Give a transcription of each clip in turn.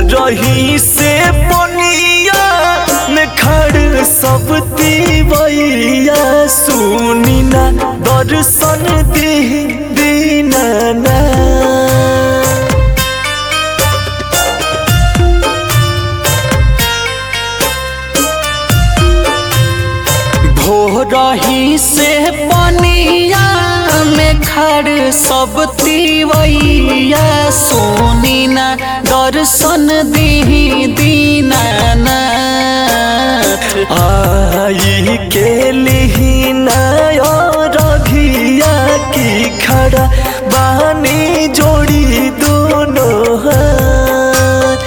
रही से पनिया में खड़ सब तिवैया सुनी ना दर्शन दी दीनाना भोरही से पनिया में खड़ सब तिवैया सोनी ना दर्शन दी दीनाना आई के लिहिना रघिया की खड़ा बानी जोड़ी दोनों हाथ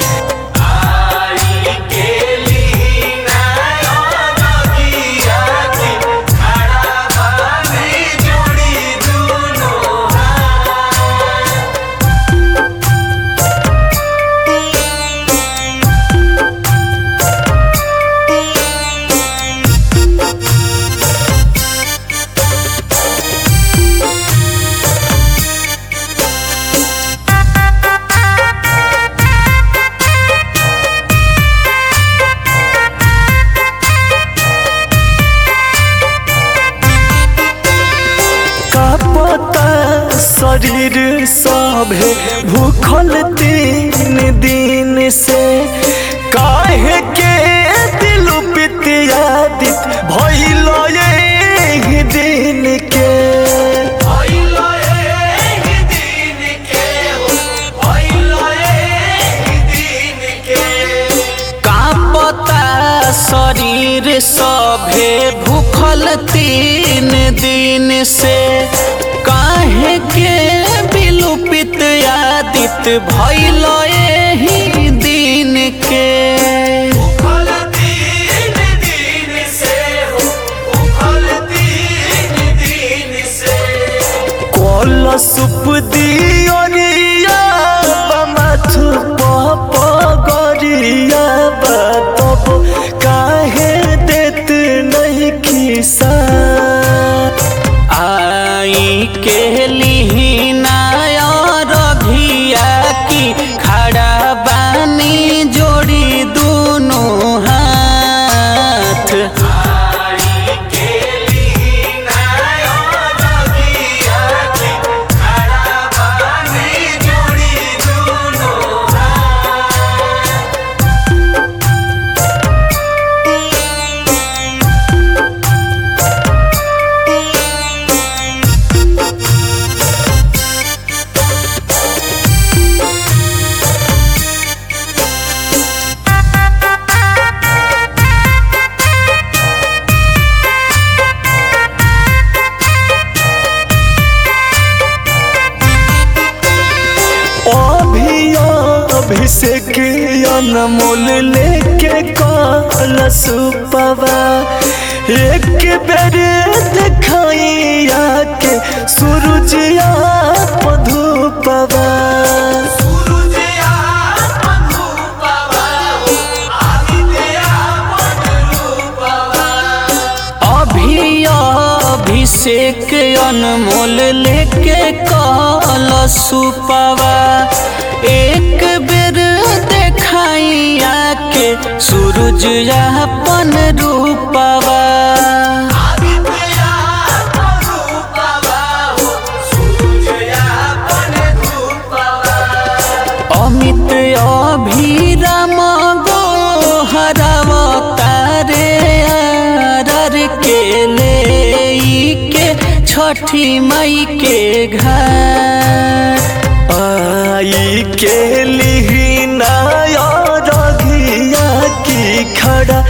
का पता शरीर सभे भूखल तीन दिन से काहे के दिल पितियादित भइल एही दिन के का पता शरीर सभे भूखल तीन दिन से काहे के विलुपित आदित भइल एही दिन के कल सुप दियरिया बमाथु पगरिया बतब काहे देत नहीं खिसा आई के लिहिना रघिया की खड़ा बानी जोड़ी दोनों हाथ अभिषेक अनमोल लेके कलश पवा एक बेर देखाइया के सूरजिया मधुपवा अभी अभिषेक अनमोल लेके कलश पवा एक बेर देखाइया के सूरज अपन रूपवा अमित अभिराम गो हरावतारे आरर के ले के छठी मई के घर आई के लिहिना रघिया की खड़ा